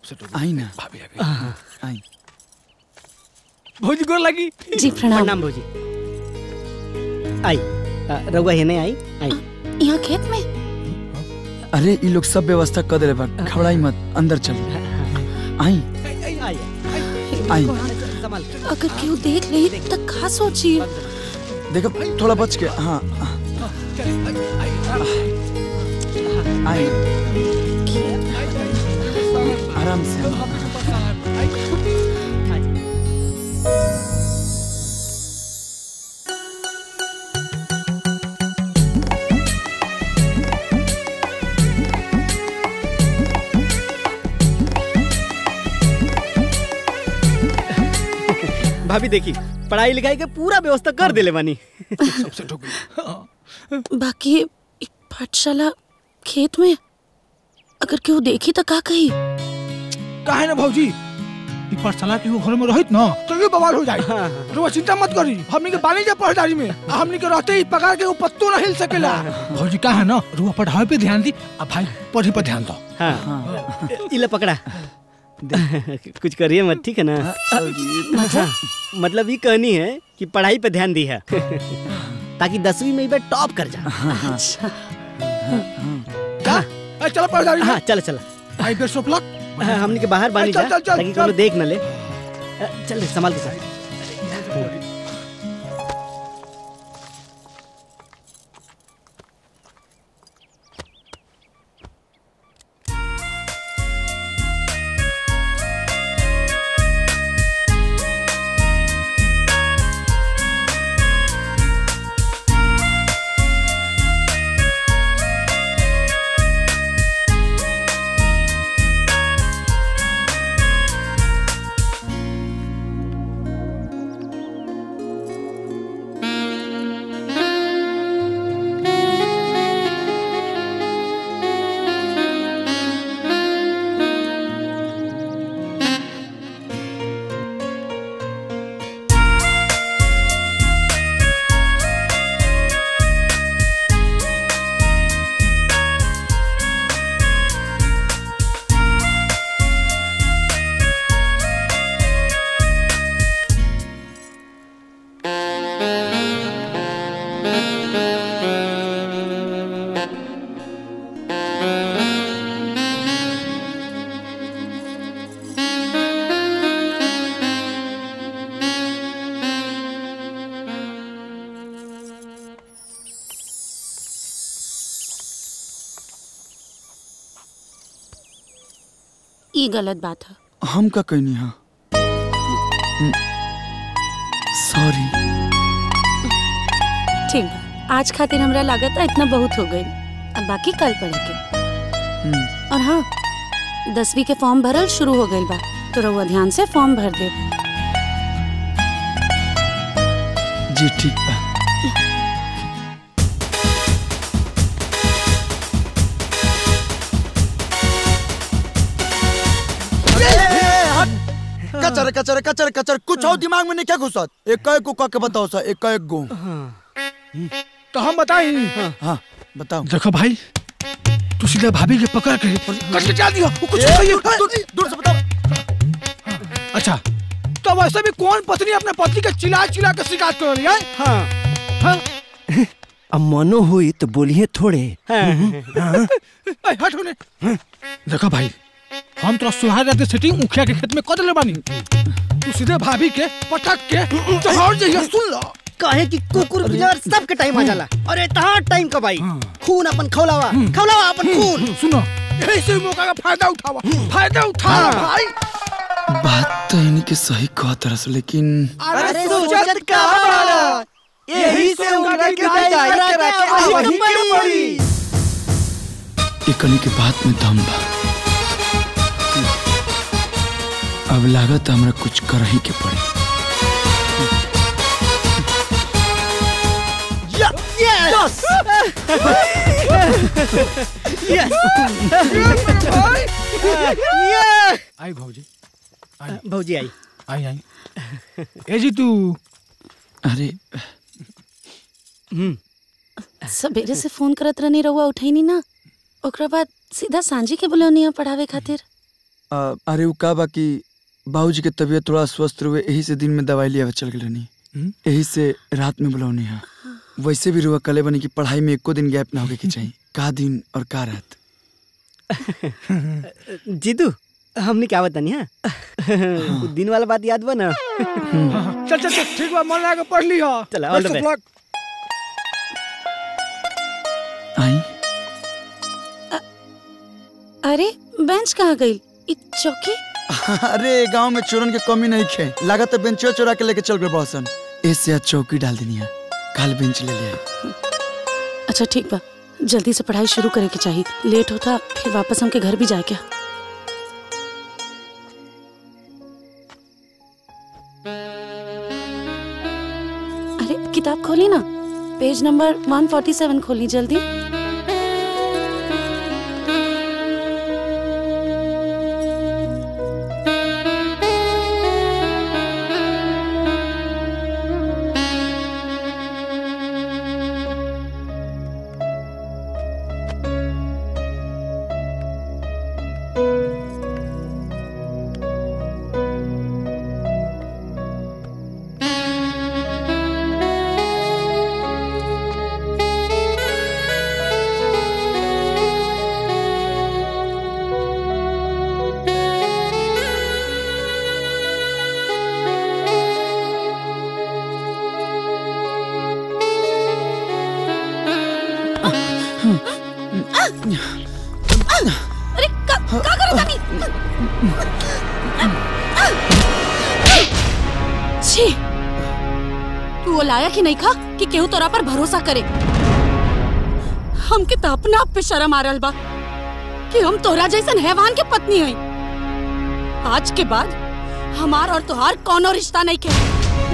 आई ना आई भौजी गोर लगी जी प्रणाम प्रणाम भौजी आई आ, रउआ हेने आई आई यहाँ खेत में अरे ये लोग सब व्यवस्था कर दे बा घबराई मत अंदर चल आई आई आई आई संभाल अगर केहू देख ली तो का सोची देखो थोड़ा बच के हाँ आई आराम से भाभी देखी पढ़ाई लिखाई के पूरा व्यवस्था कर देले बानी बाकी ये पाठशाला खेत में अगर केहू देखी तो का कही काहे ना भौजी ई पाठशाला के घर में रहित ना तो ये बवाल हो जाए तो चिंता मत करी हमनी के बानी जा पढ़दारी में आ हमनी के रहते ही पगार के ऊ पत्तो ना हिल सकेला भौजी का है ना रुआ पढ़ाई पे ध्यान दी आ भाई पढ़े पे ध्यान दो हाँ इला पकड़ा कुछ करिए मत ठीक है ना हाँ, मतलब ये कहनी है कि पढ़ाई पे ध्यान दी है ताकि दसवीं में भी टॉप कर जा अच्छा जा ए, चलो पढ़दारी में हाँ चल चल आई बेस्ट ऑफ लक हाँ, हमने के बाहर बानी चल, जा चल, चल, ताकि चल। कोनो देख न ले अ, चल रे, संभाल के चल ये गलत बात है हम का कहनी हाँ सॉरी ठीक बा आज खातिर हमरा लागत है इतना बहुत हो गई अब बाकी कल पढ़ेंगे और हाँ दसवीं के फॉर्म भरल शुरू हो गई बा तो रहुआ ध्यान से फॉर्म भर दे जी ठीक बा कचर कचर कचर कचर कुछ और दिमाग में नहीं क्या घुसत एक एक को कह के बताओ सर एक एक गो तो हम बताई हाँ बताओ देखो भाई तू सीधा भाभी के पकड़ के कट के चल दियो वो कुछ ए, नहीं है दूर दूर से बताओ अच्छा तो वैसे भी कौन पत्नी अपने पति के चिल्ला चिल्ला के शिकायत कर रही है हाँ हाँ? अब मनो हुई तो बोलिए थोड़े ए, हट होने देखो भाई हम तो सुहाग रात सेटिंग मुखिया के खेत में कर ले बानी तू सीधे भाभी के पटक के चढ़ जाइए सुन लो कहे कि कुकुर बिजार सबके टाइम आ जाला अरे तहां टाइम कब आई खून अपन खौलावा खौलावा अपन खून सुनो यही से मौका का फायदा उठावा फायदा उठा भाई बात तो इन्हीं के सही कहा तरस लेकिन अरे सोचत का बाड़ा यही से उनका के जाई करा के वही के पड़ी एकनी के बात में दम बा अब लागत हमरा कुछ कर ही के पड़ी यस यस यस आई भौजी भौजी आई आई आई ए जी तू अरे सवेरे से फोन करत रहनी रहुआ उठैनी ना ओकरा बाद सीधा सांझी के बुलौनिया पढ़ावे खातिर आ, अरे उ का बा कि बाबूजी के तबीयत थोड़ा स्वस्थ रहे यही से दिन में दवाई लिया चल गए रहनी हम्म? यही से रात में बुलौनी है वैसे भी रुआ कले बनी कि पढ़ाई में एको दिन गैप ना होके के चाहिए का दिन और का रात जीतू हमने क्या बतानी है उ दिन वाला बात याद बा ना चल चल चल ठीक बा मन लगा के पढ़ ली हो चल, all the Best of best. luck. आई अरे बेंच कहाँ गई इ चौकी अरे गांव में चोरन के कमी नहीं खे लागत बेंचो चोरा के लेके चल गए बॉसन ऐसे आज चौकी डाल देनी है काल बेंच ले ले आई अच्छा ठीक बा जल्दी से पढ़ाई शुरू करे के चाहिए लेट होता फिर वापस हमके घर भी जाए क्या अरे किताब खोली ना पेज नंबर 147 खोली जल्दी अरे का का करो तनी छी तू वो लाया कि नहीं खा कि केहू तोरा पर भरोसा करे हमके तो अपना आप पे शर्म आ रहल बा कि हम तोरा जैसन हैवान के पत्नी हई आज के बाद हमार और तोहार कोनो रिश्ता नहीं के